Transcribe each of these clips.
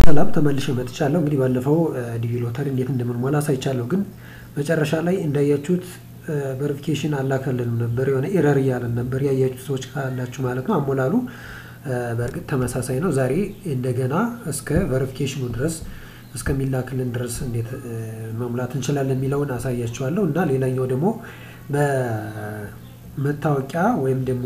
ሰላም ተመልሼ መጥቻለሁ። እንግዲህ ባለፈው ዲቪ ሎተሪ እንዴት እንደምንሞላ አሳይቻለሁ። ግን መጨረሻ ላይ እንዳያችሁት ቬሪፊኬሽን አላከልንም ነበር፣ የሆነ ኤረር እያለን ነበር። ያያችሁ ሰዎች ካላችሁ ማለት ነው። አሞላሉ በእርግጥ ተመሳሳይ ነው። ዛሬ እንደገና እስከ ቬሪፊኬሽኑ ድረስ እስከሚላክልን ድረስ እንዴት መሙላት እንችላለን የሚለውን አሳያችኋለሁ እና ሌላኛው ደግሞ በመታወቂያ ወይም ደግሞ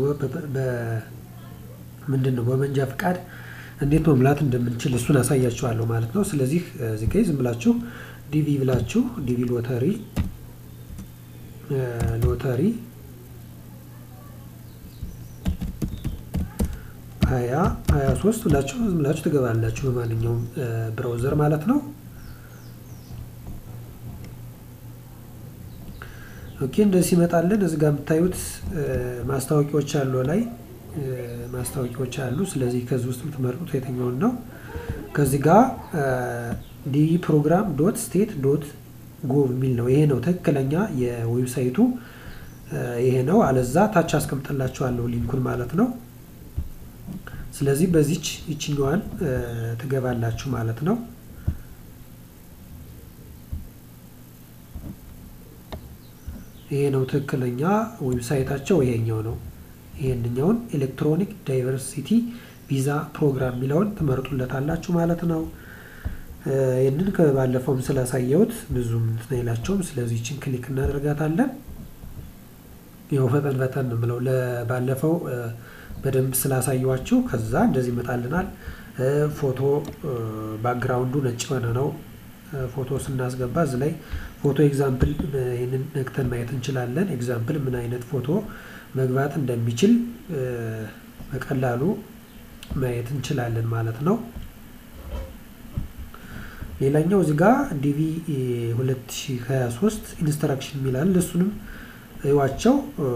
ምንድን ነው በመንጃ ፈቃድ እንዴት መሙላት እንደምንችል እሱን አሳያችኋለሁ ማለት ነው። ስለዚህ እዚህ ጋ ዝም ብላችሁ ዲቪ ብላችሁ ዲቪ ሎተሪ ሎተሪ ሀያ ሀያ ሶስት ብላችሁ ዝም ብላችሁ ትገባላችሁ በማንኛውም ብራውዘር ማለት ነው። ኦኬ እንደዚህ ይመጣልን። እዚህ ጋር የምታዩት ማስታወቂያዎች አሉ ላይ ማስታወቂያዎች አሉ። ስለዚህ ከዚህ ውስጥ የምትመርጡት የትኛውን ነው? ከዚህ ጋር ዲቪ ፕሮግራም ዶት ስቴት ዶት ጎቭ የሚል ነው። ይሄ ነው ትክክለኛ የዌብሳይቱ ይሄ ነው። አለዛ ታች አስቀምጥላችኋለሁ ሊንኩን ማለት ነው። ስለዚህ በዚች ይችኛዋን ትገባላችሁ ማለት ነው። ይሄ ነው ትክክለኛ ዌብሳይታቸው ይሄኛው ነው። ይሄንኛውን ኤሌክትሮኒክ ዳይቨርሲቲ ቪዛ ፕሮግራም የሚለውን ትመርጡለታላችሁ ማለት ነው። ይህንን ከባለፈውም ስላሳየሁት ብዙም እንትን አይላቸውም። ስለዚህ ይችን ክሊክ እናደርጋታለን። ያው ፈጠን ፈጠን ብለው ለባለፈው በደንብ ስላሳየኋችሁ ከዛ እንደዚህ ይመጣልናል። ፎቶ ባክግራውንዱ ነጭ የሆነ ነው። ፎቶ ስናስገባ እዚህ ላይ ፎቶ ኤግዛምፕል ይህንን ነክተን ማየት እንችላለን። ኤግዛምፕል ምን አይነት ፎቶ መግባት እንደሚችል በቀላሉ ማየት እንችላለን ማለት ነው። ሌላኛው እዚህ ጋር ዲቪ 2023 ኢንስትራክሽን የሚላል እሱንም እዩዋቸው።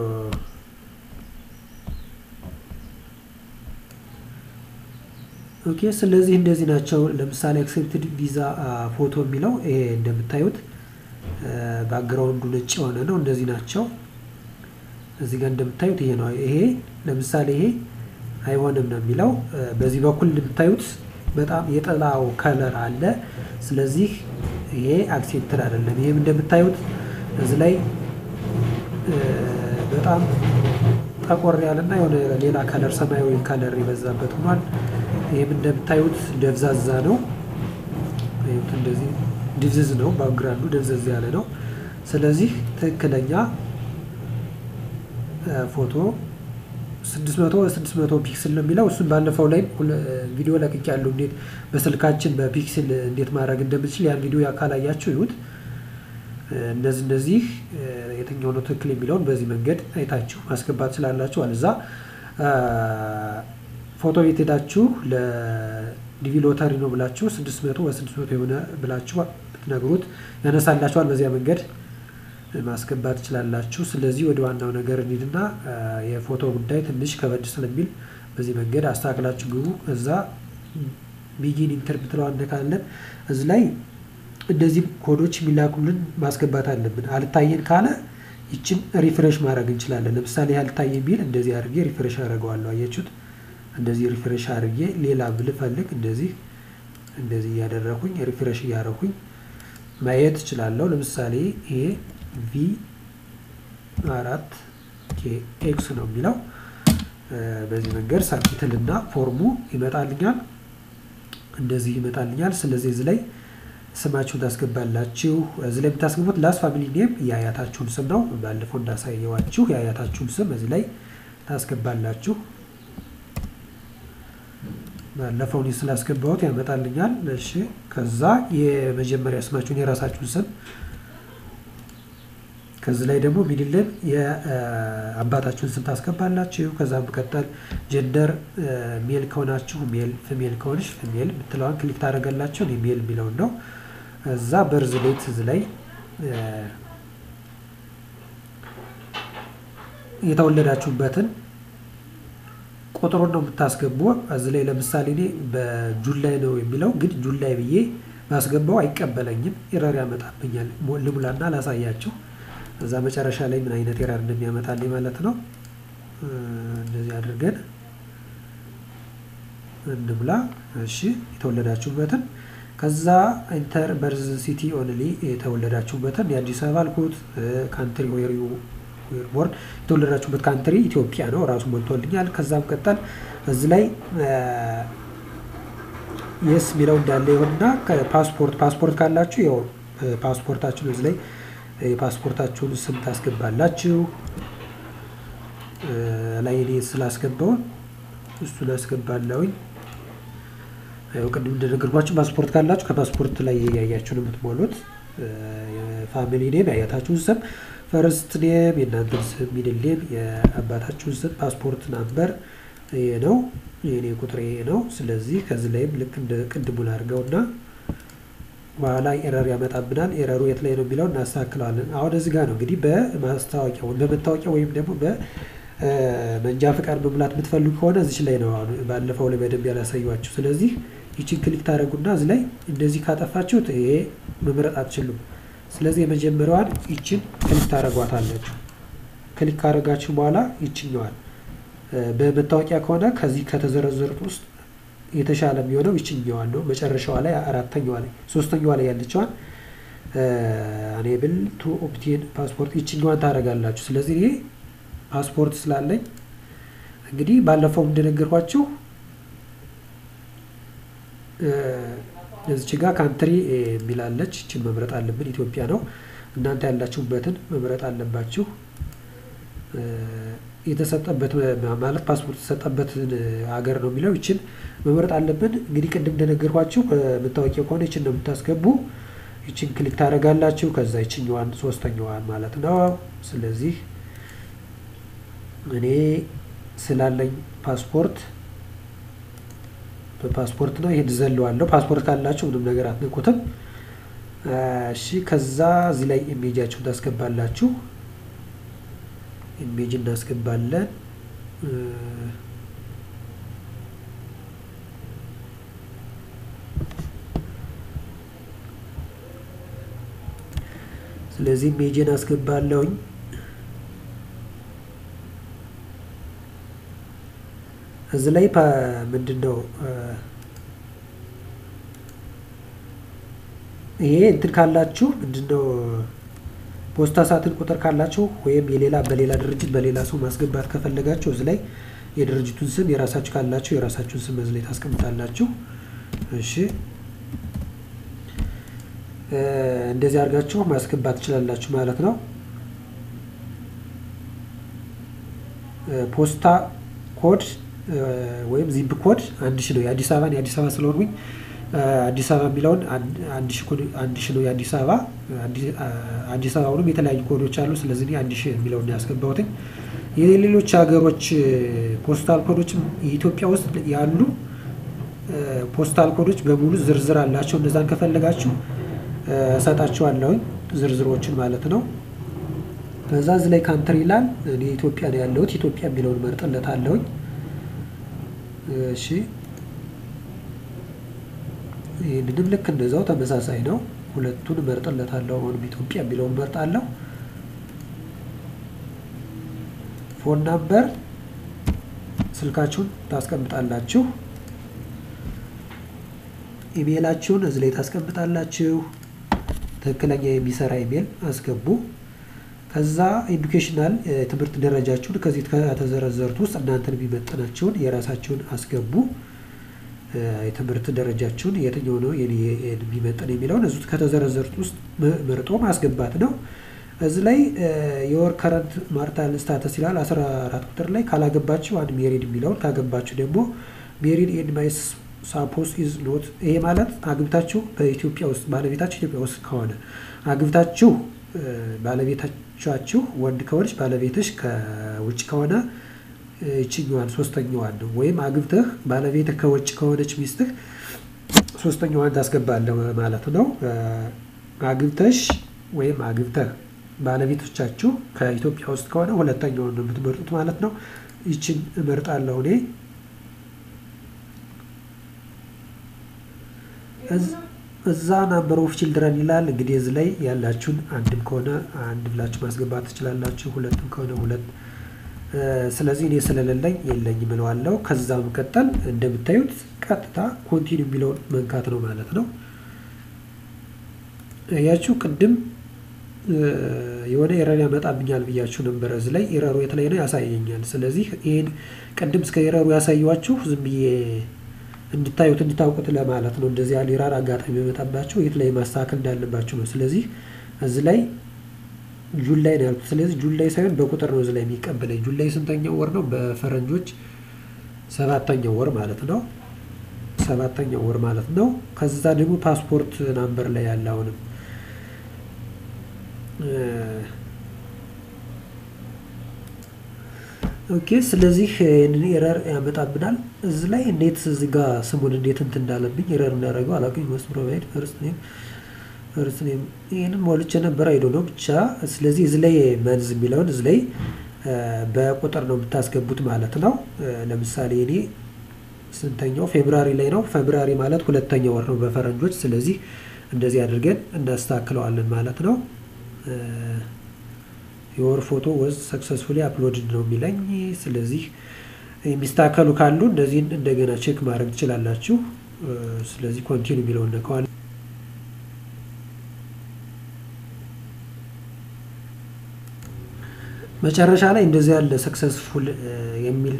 ኦኬ ስለዚህ እንደዚህ ናቸው። ለምሳሌ አክሴፕትድ ቪዛ ፎቶ የሚለው ይሄ እንደምታዩት ባክግራውንዱ ነጭ የሆነ ነው። እንደዚህ ናቸው። እዚህ ጋር እንደምታዩት ይሄ ነው። ይሄ ለምሳሌ ይሄ አይሆንም ነው የሚለው። በዚህ በኩል እንደምታዩት በጣም የጠላው ከለር አለ። ስለዚህ ይሄ አክሴፕትድ አይደለም። ይሄም እንደምታዩት እዚህ ላይ በጣም ጠቆር ያለና የሆነ ሌላ ከለር ሰማያዊ ከለር የበዛበት ሆኗል። ይህም እንደምታዩት ደብዛዛ ነው። እንደዚህ ድብዝዝ ነው። ባክግራውንዱ ደብዘዝ ያለ ነው። ስለዚህ ትክክለኛ ፎቶ 600 600 ፒክስል ነው የሚለው። እሱን ባለፈው ላይ ቪዲዮ ለቅቅ ያለው እንዴት በስልካችን በፒክስል እንዴት ማድረግ እንደምንችል ያን ቪዲዮ ካላያችሁ ይሁት። እነዚህ እነዚህ የትኛው ነው ትክክል የሚለውን በዚህ መንገድ አይታችሁ ማስገባት ስላላችሁ አለዛ ፎቶ ቤት ሄዳችሁ ለዲቪ ሎተሪ ነው ብላችሁ 600 በ600 የሆነ ብላችሁ ብትነግሩት ያነሳላችኋል። በዚያ መንገድ ማስገባት ትችላላችሁ። ስለዚህ ወደ ዋናው ነገር እንሂድና የፎቶ ጉዳይ ትንሽ ከበድ ስለሚል በዚህ መንገድ አስተካክላችሁ ግቡ። እዛ ቢጊን ኢንተር ብትለው አነካለን። እዚህ ላይ እንደዚህ ኮዶች የሚላኩልን ማስገባት አለብን። አልታየን ካለ ይችን ሪፍሬሽ ማድረግ እንችላለን። ለምሳሌ አልታየን ቢል እንደዚህ አድርጌ ሪፍሬሽ አደርገዋለሁ። አያችሁት? እንደዚህ ሪፍሬሽ አድርጌ ሌላ ብልፈልግ እንደዚህ እንደዚህ እያደረኩኝ ሪፍሬሽ እያደረኩኝ ማየት እችላለሁ። ለምሳሌ ይሄ ቪ አራት ኬ ኤክስ ነው የሚለው በዚህ መንገድ ሳብሚትልና ፎርሙ ይመጣልኛል። እንደዚህ ይመጣልኛል። ስለዚህ እዚህ ላይ ስማችሁን ታስገባላችሁ። እዚህ ላይ የምታስገቡት ላስ ፋሚሊ ኔም የአያታችሁን ስም ነው። ባለፈው እንዳሳየዋችሁ የአያታችሁን ስም እዚህ ላይ ታስገባላችሁ። ባለፈው እኔ ስላስገባሁት ያመጣልኛል። እሺ ከዛ የመጀመሪያ ስማችሁን የራሳችሁን ስም ከዚህ ላይ ደግሞ ሚድልን የአባታችሁን ስም ታስገባላችሁ። ከዛ መቀጠል ጀንደር ሜል ከሆናችሁ ሜል፣ ፊሜል ከሆንሽ ፊሜል የምትለዋን ክሊክ ታደርጋላችሁ። እኔ ሜል የሚለውን ነው። እዛ በርዝ ዴት እዚህ ላይ የተወለዳችሁበትን ቁጥሩን ነው የምታስገቡ። እዚህ ላይ ለምሳሌ እኔ በጁላይ ነው የሚለው ግን ጁላይ ብዬ ማስገባው አይቀበለኝም፣ ኤረር ያመጣብኛል። ልሙላና ላሳያችሁ እዛ መጨረሻ ላይ ምን አይነት ኤረር እንደሚያመጣልኝ ማለት ነው። እንደዚህ አድርገን እንሙላ። እሺ የተወለዳችሁበትን ከዛ ኢንተር በርዝ ሲቲ ኦንሊ የተወለዳችሁበትን የአዲስ አበባ አልኩት። ካንትሪ ዌር ዩ ዌር ቦርን የተወለዳችሁበት ካንትሪ ኢትዮጵያ ነው። ራሱ ሞልቶልኛል። ከዛም ቀጠል እዚህ ላይ የስ የሚለው እንዳለ ይሆንና ፓስፖርት ፓስፖርት ካላችሁ ያው ፓስፖርታችሁን እዚህ ላይ የፓስፖርታችሁን ስም ታስገባላችሁ። ላይ እኔ ስላስገባውን እሱን አስገባለሁኝ። ያው ቅድም እንደነገርኳችሁ ፓስፖርት ካላችሁ ከፓስፖርት ላይ ያያችሁ ነው የምትሞሉት። የፋሚሊ ኔም የአያታችሁን ስም፣ ፈርስት ኔም የእናንተን ስም፣ ሚድል ኔም የአባታችሁን ስም፣ ፓስፖርት ናምበር ይሄ ነው። የኔ ቁጥር ይሄ ነው። ስለዚህ ከዚህ ላይም ልክ እንደ ቅድሙን አድርገውና በኋላ ኤረር ያመጣብናል። ኤረሩ የት ላይ ነው የሚለው እናስተካክለዋለን። አሁን እዚህ ጋር ነው እንግዲህ በማስታወቂያ በመታወቂያ ወይም ደግሞ በመንጃ ፈቃድ መሙላት የምትፈልጉ ከሆነ እዚች ላይ ነው። አሁን ባለፈው ላይ በደንብ ያላሳዩችሁ። ስለዚህ ይችን ክሊክ ታደረጉና እዚህ ላይ እንደዚህ ካጠፋችሁት ይሄ መምረጥ አትችሉም። ስለዚህ የመጀመሪያዋን ይችን ክሊክ ታደረጓታላችሁ። ክሊክ ካደረጋችሁ በኋላ ይችኛዋል በመታወቂያ ከሆነ ከዚህ ከተዘረዘሩት ውስጥ የተሻለ የሚሆነው ይችኛዋን ነው። መጨረሻዋ ላይ አራተኛዋ ላይ ሶስተኛዋ ላይ ያለችዋን አኔብል ቱ ኦፕቴን ፓስፖርት ይችኛዋን ታደርጋላችሁ። ስለዚህ ይሄ ፓስፖርት ስላለኝ እንግዲህ ባለፈው እንደነገርኳችሁ እዚች ጋር ካንትሪ የሚላለች ይችን መምረጥ አለብን። ኢትዮጵያ ነው። እናንተ ያላችሁበትን መምረጥ አለባችሁ። የተሰጠበት ማለት ፓስፖርት የተሰጠበትን ሀገር ነው የሚለው ይችን መምረጥ አለብን። እንግዲህ ቅድም እንደነገርኳችሁ መታወቂያ ከሆነ ይችን ነው የምታስገቡ። ይችን ክሊክ ታደርጋላችሁ። ከዛ ይችኛዋን ሶስተኛዋን ማለት ነው። ስለዚህ እኔ ስላለኝ ፓስፖርት በፓስፖርት ነው ይሄን ዘለዋለሁ። ፓስፖርት ካላችሁ ምንም ነገር አትነኩትም። እሺ ከዛ እዚህ ላይ ኢሜጃችሁን ታስገባላችሁ። ኢሜጅ እናስገባለን። ስለዚህ ኢሜጅን አስገባለሁኝ። እዚህ ላይ ምንድን ነው ይሄ እንትን ካላችሁ ምንድን ነው ፖስታ ሳጥን ቁጥር ካላችሁ ወይም የሌላ በሌላ ድርጅት በሌላ ሰው ማስገባት ከፈለጋችሁ እዚህ ላይ የድርጅቱን ስም የራሳችሁ ካላችሁ የራሳችሁን ስም እዚህ ላይ ታስቀምጣላችሁ። እሺ እንደዚህ አድርጋችሁ ማስገባት ትችላላችሁ ማለት ነው። ፖስታ ኮድ ወይም ዚፕ ኮድ አንድ ሺ ነው። የአዲስ አበባን የአዲስ አበባ ስለሆንኩኝ አዲስ አበባ የሚለውን አንድ ሺ ነው የአዲስ አበባ አዲስ አበባውንም የተለያዩ ኮዶች አሉ። ስለዚህ አንድ ሺ የሚለውን ያስገባሁትኝ። የሌሎች ሀገሮች ፖስታል ኮዶችም የኢትዮጵያ ውስጥ ያሉ ፖስታል ኮዶች በሙሉ ዝርዝር አላቸው። እነዛን ከፈለጋችሁ እሰጣችኋለሁኝ ዝርዝሮችን ማለት ነው። ከዛ እዚህ ላይ ካንትሪ ይላል። እኔ ኢትዮጵያ ነው ያለሁት። ኢትዮጵያ የሚለውን መርጥለታለሁኝ። እሺ ይህንንም ልክ እንደዛው ተመሳሳይ ነው። ሁለቱን እመርጥለታለሁ። አሁንም ኢትዮጵያ የሚለውን እመርጣለሁ። ፎን ናምበር ስልካችሁን ታስቀምጣላችሁ። ኢሜይላችሁን እዚህ ላይ ታስቀምጣላችሁ። ትክክለኛ የሚሰራ ኢሜይል አስገቡ። ከዛ ኤዱኬሽናል ትምህርት ደረጃችሁን ከዚህ ከተዘረዘሩት ውስጥ እናንተን የሚመጥናችሁን የራሳችሁን አስገቡ። የትምህርት ደረጃችሁን የትኛው ነው የሚመጥን የሚለውን እዙ ከተዘረዘሩት ውስጥ መርጦ ማስገባት ነው። እዚህ ላይ የወር ከረንት ማርታል ስታተስ ይላል። አስራ አራት ቁጥር ላይ ካላገባችሁ አንድ ሜሪድ የሚለውን ካገባችሁ ደግሞ ሜሪድ ኤንድ ማይስ ሳፖስ ኢዝ ኖት። ይሄ ማለት አግብታችሁ በኢትዮጵያ ውስጥ ባለቤታችሁ ኢትዮጵያ ውስጥ ከሆነ አግብታችሁ ባለቤታችሁ ወንድ ከሆነች ባለቤትሽ ከውጭ ከሆነ ይችኛዋን ሶስተኛዋን ነው። ወይም አግብተህ ባለቤትህ ከውጭ ከሆነች ሚስትህ ሶስተኛዋን ታስገባለህ ማለት ነው። አግብተሽ ወይም አግብተህ ባለቤቶቻችሁ ከኢትዮጵያ ውስጥ ከሆነ ሁለተኛውን ነው የምትመርጡት ማለት ነው። ይችን እመርጣለሁ እኔ። እዛ ናምበር ኦፍ ችልድረን ይላል። እንግዲህ እዚህ ላይ ያላችሁን አንድም ከሆነ አንድ ብላችሁ ማስገባት ትችላላችሁ። ሁለትም ከሆነ ሁለት ስለዚህ እኔ ስለሌለኝ የለኝም እለዋለሁ። ከዛ መቀጠል እንደምታዩት ቀጥታ ኮንቲኒ የሚለውን መንካት ነው ማለት ነው። ያችሁ ቅድም የሆነ ኤረር ያመጣብኛል ብያችሁ ነበረ። እዚህ ላይ ኤረሩ የት ላይ ነው ያሳየኛል። ስለዚህ ይህን ቅድም እስከ ኤረሩ ያሳየኋችሁ ዝም ብዬ እንድታዩት እንድታውቁት ለማለት ነው። እንደዚህ ያለ ኤረር አጋጣሚ የመጣባቸው የት ላይ ማስተካከል እንዳለባቸው ነው። ስለዚህ እዚህ ላይ ጁን ላይ ነው ያልኩት። ስለዚህ ጁን ላይ ሳይሆን በቁጥር ነው እዚህ ላይ የሚቀበለኝ። ጁን ላይ ስንተኛው ወር ነው? በፈረንጆች ሰባተኛው ወር ማለት ነው። ሰባተኛው ወር ማለት ነው። ከዛ ደግሞ ፓስፖርት ናምበር ላይ ያለ አሁንም ኦኬ ስለዚህ ይህንን ኤረር ያመጣብናል። እዚህ ላይ እንዴት እዚህ ጋር ስሙን እንዴት እንትን እንዳለብኝ ኤረር እንዳደረገው አላውቅም። መስት ፕሮቫይድ ፈርስት ኔም ፈርስት ኔም ይህንን ሞልቼ ነበር አይዶ ነው ብቻ። ስለዚህ እዚህ ላይ መንዝ የሚለውን እዚህ ላይ በቁጥር ነው የምታስገቡት ማለት ነው። ለምሳሌ እኔ ስንተኛው ፌብራሪ ላይ ነው። ፌብራሪ ማለት ሁለተኛው ወር ነው በፈረንጆች። ስለዚህ እንደዚህ አድርገን እናስተካክለዋለን ማለት ነው። የወር ፎቶ ወዝ ሰክሰስፉሊ አፕሎድድ ነው የሚለኝ። ስለዚህ የሚስተካከሉ ካሉ እነዚህን እንደገና ቼክ ማድረግ ትችላላችሁ። ስለዚህ ኮንቲኒ የሚለውን ነከዋል። መጨረሻ ላይ እንደዚህ ያለ ሰክሰስፉል የሚል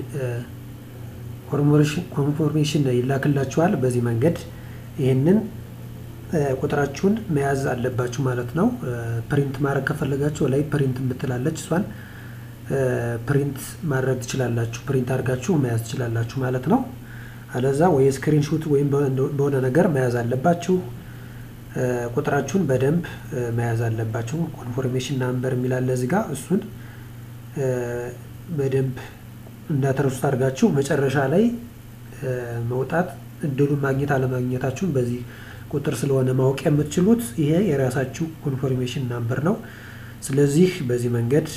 ኮንፎርሜሽን ይላክላችኋል። በዚህ መንገድ ይህንን ቁጥራችሁን መያዝ አለባችሁ ማለት ነው። ፕሪንት ማድረግ ከፈለጋችሁ ላይ ፕሪንት የምትላለች እሷን ፕሪንት ማድረግ ትችላላችሁ። ፕሪንት አድርጋችሁ መያዝ ትችላላችሁ ማለት ነው። አለዛ ወይ ስክሪንሹት ወይም በሆነ ነገር መያዝ አለባችሁ። ቁጥራችሁን በደንብ መያዝ አለባችሁ። ኮንፎርሜሽን ናምበር የሚላለ እዚህ ጋር እሱን በደንብ እንዳትረሱት አድርጋችሁ መጨረሻ ላይ መውጣት እድሉን ማግኘት አለማግኘታችሁን በዚህ ቁጥር ስለሆነ ማወቅ የምትችሉት ይሄ የራሳችሁ ኮንፎርሜሽን ናምበር ነው። ስለዚህ በዚህ መንገድ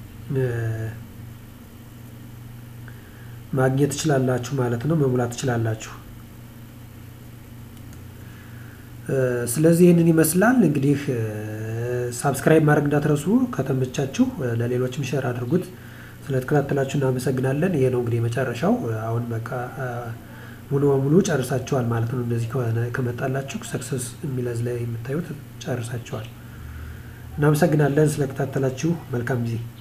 ማግኘት ትችላላችሁ ማለት ነው። መሙላት ትችላላችሁ። ስለዚህ ይህንን ይመስላል እንግዲህ ሳብስክራይብ ማድረግ እንዳትረሱ። ከተመቻችሁ ለሌሎችም ሸር አድርጉት። ስለተከታተላችሁ እናመሰግናለን። ይሄ ነው እንግዲህ የመጨረሻው። አሁን በቃ ሙሉ በሙሉ ጨርሳችኋል ማለት ነው። እንደዚህ ከመጣላችሁ ሰክሰስ የሚለዝ ላይ የምታዩት ጨርሳችኋል። እናመሰግናለን ስለተከታተላችሁ። መልካም ጊዜ